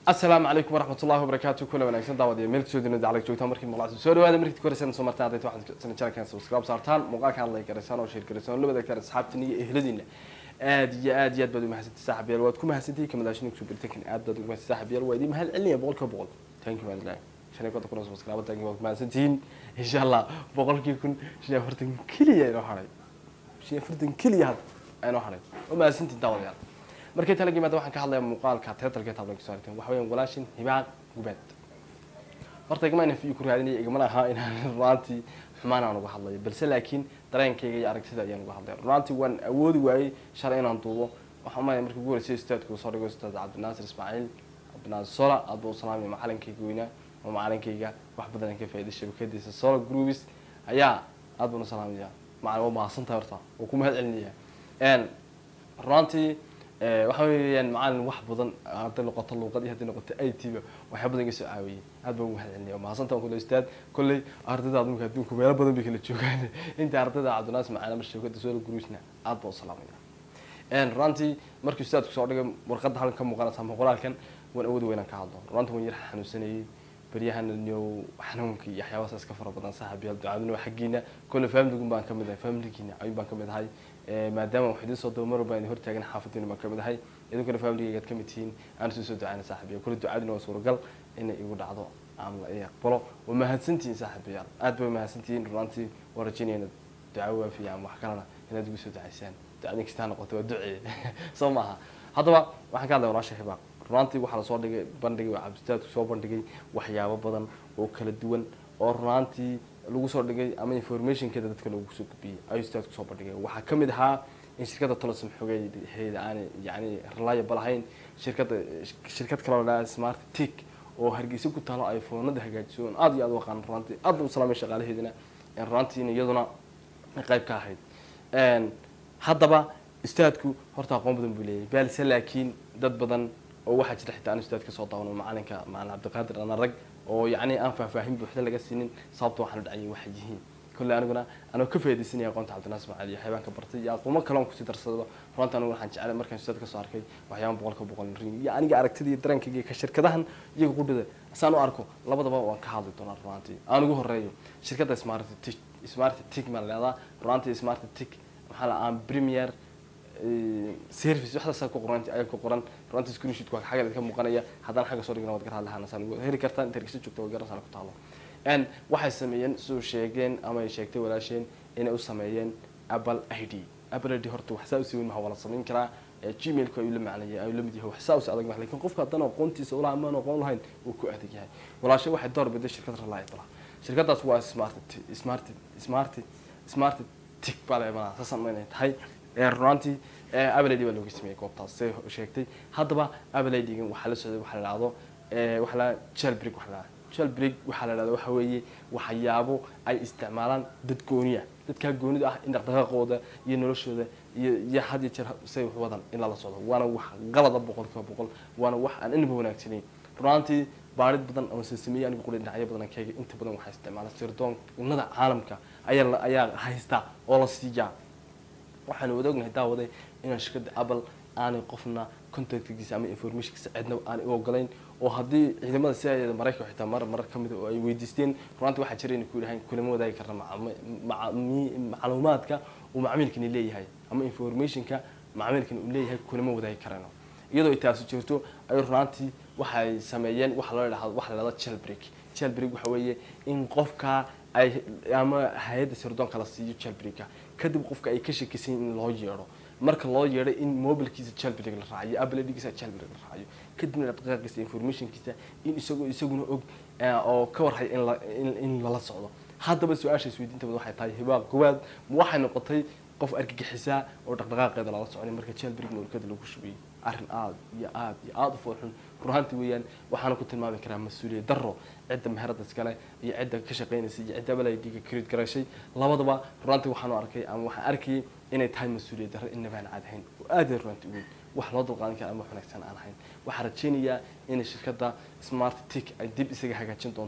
asalaamu calaykum waraxmat ullahi wabarakaatu kula wanaagsan daawadiya meel kasoo dinada alag joogtaan markii maqlacsan soo dhawaada markii koreysana soo martaan adayta waxaad sana channelkan subscribe saartaan muuqaalkan like garaysaan oo share garaysaan oo la wadaagtaan asxaabtiin iyo ehladiina aad iyo aad iyo aad baad umahadsantihi saaxiib yaal waad ku mahadsantihi kamadaashini kusoo birtankan aad baad ugu mahadsan saaxiib yaal waa idin mahad celinaya boqolkiiba boqol thank you maadilaahi shan iyo konton kun oo subscribe thank you waad ku mahadsantihiin insha allah boqolkii kun shan iyo afartan keliya inoo haray shan iyo afartan keliya had inoo haray oo mahadsantihin daawadayaal markay tala yimaada waxaan ka hadlayaa muuqaalka teatalka tablan kusoo aragteen waxa weeyaan walaashin hibaaq gubeed horta igama inaan fiyo ku raadinaya igama ahaa inaan runaantii xumaan aan uga hadlayo balse laakiin dareenkayga iyo aragtida ayaan uga hadlaya runaantii waan awoodi waayey shalay inaan duubo waxaan umaya markii ugu horeysay ustaadku soo dhigo ustaad cabdinaasir ismaaciil cabdinaasir sola aad buu u salaamaya macalinkayga weynaa oo macalinkayga wax badan aan ka faa'iday shabakadiisa sola groups ayaa aad baan u salaamaya macalin waa mahadsantahay horta oo ku mahad celinaya runaantii waxa weeyaan macalin wax badan hadday noqoto luuqad iyo hadday noqoto i t ba waxyaa badan iga soo caawiyey aad baan ugu mahad celinaya mahadsantaan kule ustaad kolley ardayda adunka adduunku meelo badan bay kala joogaan inta ardayda cabdinaas macalin mar shabakada soo gruusna aad baan u salaamaya runaantii markii ustaadku soo dhigay warqadda halkan ka muuqanaysa ama qoraalkan waan awoodi weynaan ka hadlo runaantii waan yar xanuunsanayay baryahan nio xanuunka iyo waxyaabahaas iska fara badan saaxiibyaal ducaaduna waa xaggiina kolle familigun baan kamid ahay familigiina ayun baan kamid ahay maadaama wax idin soo daba mar walba idin hortaagan xaafadiina baan kamid ahay idinkuna familigaygaad kamid tihiin aan isu soo ducayna saaxiibyaal kolle ducaaduna waa suuragal inay igu dhacdo ama la ii aqbalo waa mahadsantihiin saaxiibayaal aad bay mahadsantihiin runaantii waa rajaynaya inaad duco waafiya ama wax kalena inaad igu soo ducaysaan ducadin kastaa noqoto waa ducee soo maaha haddaba waxaan ka hadlaya walaasha hibaaq runaantii waxaa lasoo dhigay bandhigay cabditaadku soo bandhigay waxyaabo badan oo kala duwan oo runaantii lagu soo dhigay ama informationkeeda dadka loogu soo gudbiyey ayuu staadku soo bandhigay waxaa ka mid ahaa in shirkadda tolosom xogeheeda aanay yani reliable ahayn shirkadda shirkad kaloo la smart tic oo hargeysa ku taalo ay foonada hagaajiso on aad iyo aad u aqaan runaantii aad u salaamay shaqaalaheedina runaantiina iyaduna qayb ka ahayd haddaba istaadku horta aqoon badan buu leeyahay balse laakiin dad badan oo waxaa jira xitaa aan ustaad ka soo daawano macalinka macalin cabdiqaadir ana rag oo yacni aan faahfaahin buuxda laga siinin sababta waxaan u dhacayay waxay yihiin kolley aniguna anoo ka faaidaysanaya aqoonta cabdinaas macaali iyo xayabaanka bartay iyo aqoomo kale on kusii darsadaba runta anigu waxaan jeclay markaan ustaad kasoo arkay waxyaaba boqolka boqol ring iyo aniga aragtida iyo dareenkayga iyo ka shirkadahan iyaga qudhida saan u arko labadaba waan ka hadli doonaa runaantii aan ugu horeeyo shirkadda smart tic smart tic maa la leedaa runaantii smart tic maxaa la aan premier service waxdaasa ku qoran ayaa ku qoran runta screenshot waa xagga idinka muuqanaya haddana xagga soo dhigna waad gar hadlahaan saan heli kartaan inta hergeysa joogta waa garansaan ku taalo n waxay sameeyeen soo sheegeen ama ay sheegtay walaasheen inay u sameeyeen apple i d apple i d horta wax saa usii weyn maha waa la samayn karaa gmailku ayuu la macnayay ayuu la mid yahay wax saa usi adag maha lakin qofka haddana aqoontiisa ulaha amaan aqoon lahayn wuu ku adag yahay walaashe waxay door biday shirkad reliable shirkadaas waa smart smart smart smart tic baa la imanaa saasaan ma inay tahay runaantii ablid baa looga sameeyey goobtaas say sheegtay haddaba ablidgan waxaa la socday waxaa la dhahdo waxaa la jalbrig waxaa la jalbrig waxaa la dhahdo waxa weeye waxyaabo ay isticmaalaan dad gooniya dadkaa goonida ah in dhaqdhaqaaqooda iyo noloshooda iyo iyo had iyo jeer say wax wadan in lala socdo waana wax qalada boqol kiiba boqol waana wax aan inaba wanaagsanayn runaantii baarid badan ama sasameeyey aniga quli dhinacyo badan keega inta badan waxaa isticmaala sirdoonnada caalamka ayaa ayaa haysta oo la siiyaa waxaanu wada ognahay daawaday inaan shirkadda apple aanay qofna contactgiisa ama informationkiisa cidna aanay u ogolayn oo haddii ciidamada si ay maraykanka xitaa mar marar ka mid oo ay weydiisteen runaanti waxaa jira inay ku yidhahaan kulama wadaagi karna macluumaadka uu macmiilkani leeyahay ama informationka macmiilkani uu leeyahay kulama wadaagi karano iyadoo ay taasi jirto ay runaantii waxay sameeyeen waxa loo dhahdo waxa la dhahdo jailbreak jailbreak waxa weeye in qofka ay ama hay-adda sirdoonka la siiyo jailbreaka kadib qofka ay ka shakisan in loo yeedho marka loo yeedhay in mobilkiisa jalbrig la raaciyo abladigiisa jalbrig la raaciyo kadibna dhaqdhaqaaqiisa informationkiisa in isagoo isaguna og oo ka warhay in in lala socdo haddaba su-aasha isweydiinta bad waxay tahay hibaaq gowaad waxay noqotay qof argagixisaa oo dhaqdhaqaaqeeda lala soconay marka jalbrig mawlkada lagu shubiyey arrin aada iyo aada iyo aada u foolxun runaanti weeyaan waxaana ku tilmaami karaa mas-uuliyad daro cidda meherada iskale iyo cidda ka shaqaynaysa iyo cidda abalaidiga krid garashay labadaba runaanti waxaanu arkay ama waxaan arkayay inay tahay mas-uuliyad darro inabaan caad ahayn oo aada runaanti weyn wax loo dulqaadan kara ama wanaagsan aan ahayn waxaan rajaynayaa inay shirkadda smart tic ay dib isaga hagaajin doonto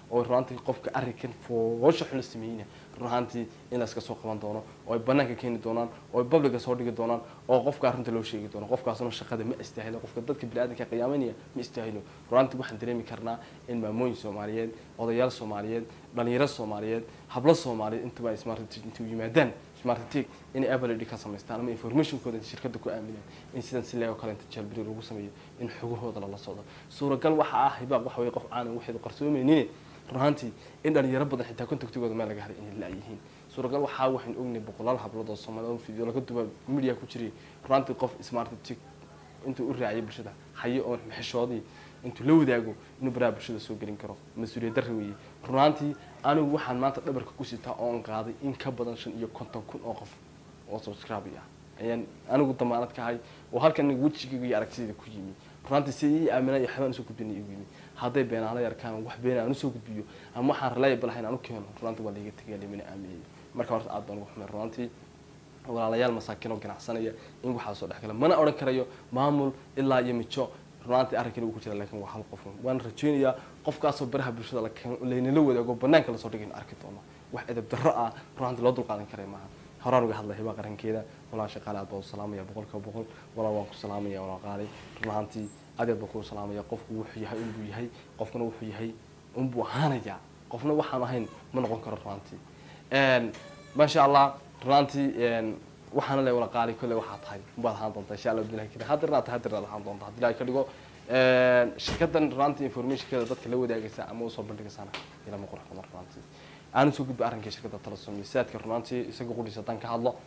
oo runaantii qofka arrinkan foosha xun la sameeyeyna run ahaantii in la iska soo qaban doono oo ay banaanka keeni doonaan oo ay publica soo dhigi doonaan oo qofka arrinta loo sheegi doono qofkaasuna shaqada ma istaahilo qofka dadka biniaadanka qiyaamanaya ma istaahilo runaantii waxaan dareemi karnaa in maamooyin soomaaliyeed odayaal soomaaliyeed dhalinyaro soomaaliyeed hablo soomaaliyeed intuba ay smart intuu yimaadaan smarttek inay apple ka samaystaan ama informationkooda shirkada ku aaminaan in sidan si leego kale inta jalbiri lagu sameeyo in xogahooda lala socdo suuragal waxa ah hibaaq waxa weye qof caanan waxaydu qarsoomaynin runaantii in dhalinyaro badan xitaa contactigooda meel laga helay inay la-yihiin suuragal waxaa waxaynu ognahay boqolaal hablood oo soomaaliya oo video laga duba media ku jiray runaantii qof smarttek intuu u raaciyay bulshada hayo oo maxishoodii intuu la wadaago inuu baraha bulshada soo gelin karo mas-uuliyad darri weeye runaantii anigu waxaan maanta dhabarka ku sitaa oon qaaday in ka badan shan iyo konton kun oo qof oo subscribe ah ayaan anigu damaanad ka hay oo halkan wejigayga iyo aragtidayda ku yimi runaantii si ii aaminay iyo waxbaan usoo gudbinay igu yimi hadday beenaala yarkaan wax beena aan usoo gudbiyo ama waxaan reliable lahayn aan u keeno runaantii waa laiga tegaya limana aaminayay marka horta aad baan ugu xumay runaantii walaalayaal masaakiin oo ganacsanaya in waxaa soo dhex gala mana odhan karayo maamul ilaa iyo mijo runaantii arrinkan uu ku jira laakiin waa hal qof waan rajaynayaa qofkaasoo baraha bulshada la keeno laynala wadaago banaanka lasoo dhigayno arki doono wax edab darro ah runaantii loo dulqaadan karay maaha horaan uga hadlay hibaa qarankeeda walaa shaqaale aad baan u salaamaya boqolkiiba boqol walaa waan ku salaamaya walaa qaalay runaantii aad aad baan kuu salaamaya qofku wuxuu yahay unbuu yahay qofkuna wuxuu yahay unbuu ahaanayaa qofna waxaan ahayn ma noqon karo runaantii maasha allah runaantii waxaana le wala qaali kolle waxaa tahay baad ahaan doontaa insha allah bilahi kari hadirna tahay hadirna ahaan doontaa haddii ilahay ka dhigo shirkadan runaantii informationkeeda dadka la wadaagaysa ama usoo bandhigaysana ilama qurux badan runaantii aanu soo gudba arrinka shirkada talasom saadka runaantii isaga qudhiisa haddaan ka hadlo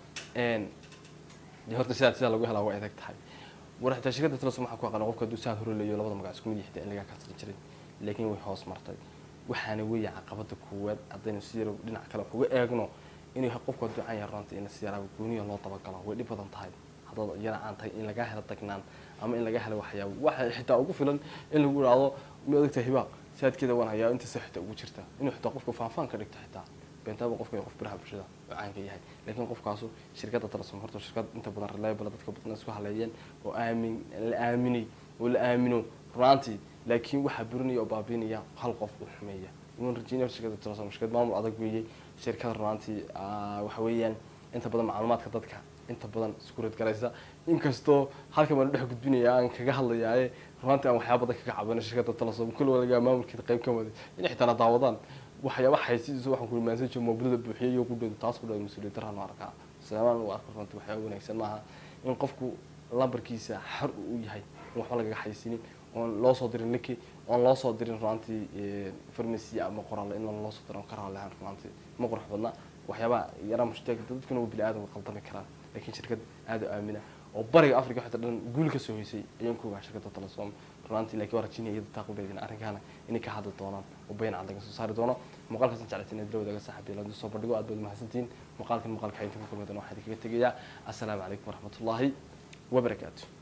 dee horta sidaad sidaa lagu helaa waa adag tahay war xitaa shirkada talasom waxaan ku aqaana qofka hadduu saad hore leeyo labada magac isku mid yahay in lagaa kasri jirin laakiin way hoos martay waxaana weeye caqabada koowaad haddaynu si yaro dhinac kale wax uga eegno inuu yahay qofku hadduu caan yahay runaantii in si yaraa gooniya loo dabagalo way dhib badan tahay haddaad yara aan tahay in lagaa helo tagnaan ama in laga helo waxyaabo waxa xitaa ugu filan in lagu idhaahdo ma odagta hibaaq saadkeeda waan hayaa intaasa xitaa ugu jirta inuu xitaa qofka faanfaan ka dhigto xitaa beentaaba qofka qof biraha bulshada oo caanka yahay laakiin qofkaasu shirkadda talasom horta shirkad inta badan reliable dadka badan isku haleeyeen oo aamin la aaminay oo la aamino runaantii laakiin waxaa burinaya oo baabiinaya hal qof uu xumeeya iman rajeynayo shirkadda talasom shirkad maamul adag weeyey shirkada runaantii waxa weeyaan inta badan macluumaadka dadka inta badan isku radgalaysa inkastoo halkan baan dhex gudbinaya aan kaga hadlayaaye runaantii aan waxyaaba badan kaga cabano shirkadda talasom kul walagaa maamulkeeda qayb ka waday inay xitaa la daawadaan waxyaaba xaysidiisa waxaan ku imaansan jiro mobilada buuxiyay iyo ku dhow taas ku dhow mas-uuliyad daraan u arkaa salaamaan u arko runtii waxyaaba wanaagsan maaha in qofku lambarkiisa xor uu yahay in waxba lagaga xaysinin oon loo soo dirin linki oon loo soo dirin runaantii farmacy ama qoraale in loo soo dirin karaa lahaan runaantii ma qurux badna waxyaabaa yaraa mushtaag dadkuna waa bini aadam qaldami karaan laakiin shirkad aada u aamina oo bariga africa xitaa dhan guul ka soo hoysay ayaan ku ogaa shirkadda talasom runaantii laakiin waa rajinaya iyada taa qudheedin arrinkaana inay ka hadli doonaan oo bayan cad laga soo saari doono muuqaalkaasan jeclaysan inaad la wadaaga saaxiib yeelan soo bandhigo aad baad mahadsantihiin muuqaalkan muuqaalka xaynta ku kulmadan waxaa idinkaga tegayaa assalaamu calaykum waraxmatullaahi wabarakaatu